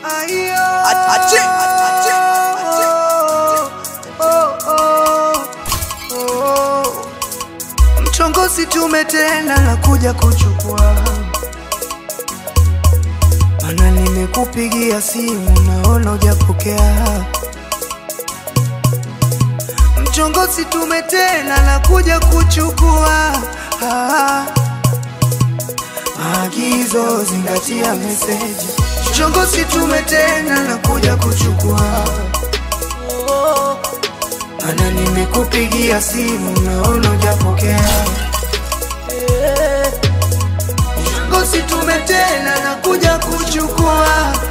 Ache, ache, ache. Mchongozi tumetenda na kuja kuchukua, mana nimekupigia simu naona hujapokea. Mchongozi tumetenda na kuja kuchukua ah. Maagizo zingatia meseji. Mchongozi tumetenda na kuja kuchukua mana nimekupigia simu naona hujapokea. Mchongozi tumetenda na kuja kuchukua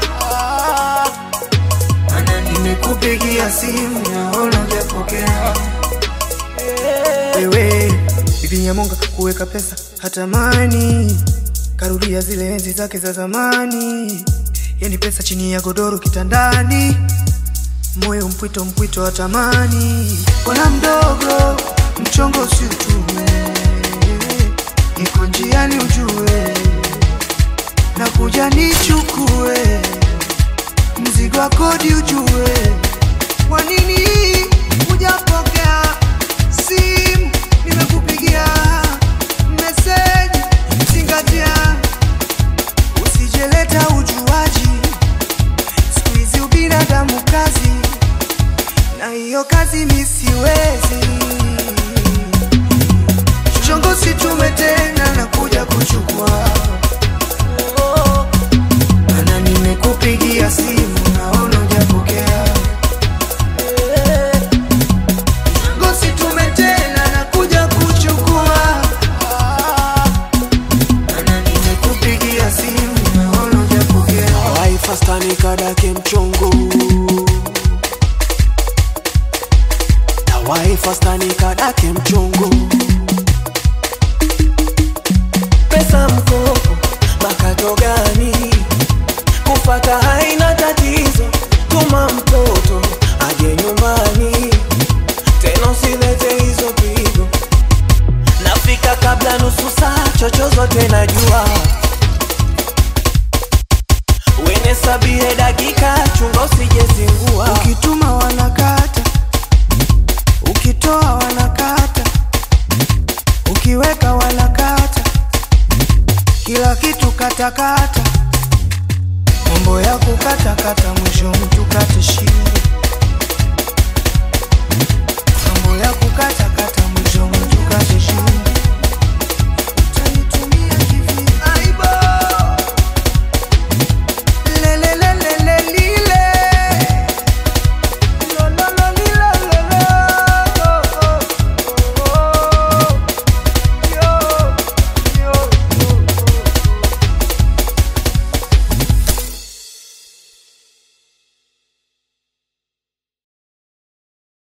mana nimekupigia simu naona hujapokea. Wewe bibi Nyamonga kuweka pesa hatamani, karudia zile enzi zake za zamani, yani pesa chini ya godoro kitandani moyo mpwito mpwito wa tamani, bwana mdogo, mchongo si utume, niko njiani ujue, na kuja nichukue mzigo wa kodi ujue, kwa nini hujapokea simu? Nimekupigia meseji, zingatia, usijeleta ujuaji siku hizi ubinadamu kazi, na hiyo kazi mi siwezi. Chongosi tumetenda na kuja kuchukua, mana nimekupigia simu naona hujapokea. Chongosi tumetenda na kuja kuchukua, mana nimekupigia simu naona hujapokea. Waifasta nikadake mchongo na waifasta nikadake mchongo pesa mkopo makato gani kufata haina tatizo tuma mtoto aje nyumbani tena usilete hizo pigo nafika kabla nusu saa chochozote najua wene sabie dakika chunga usijezingua Ukituma wanakata, ukitoa wanakata, ukiweka wanakata, kila kitu katakata, mambo ya kukatakata, mwisho mtu kate shingo, mambo ya kukatakata, mwisho mtu kate shingo.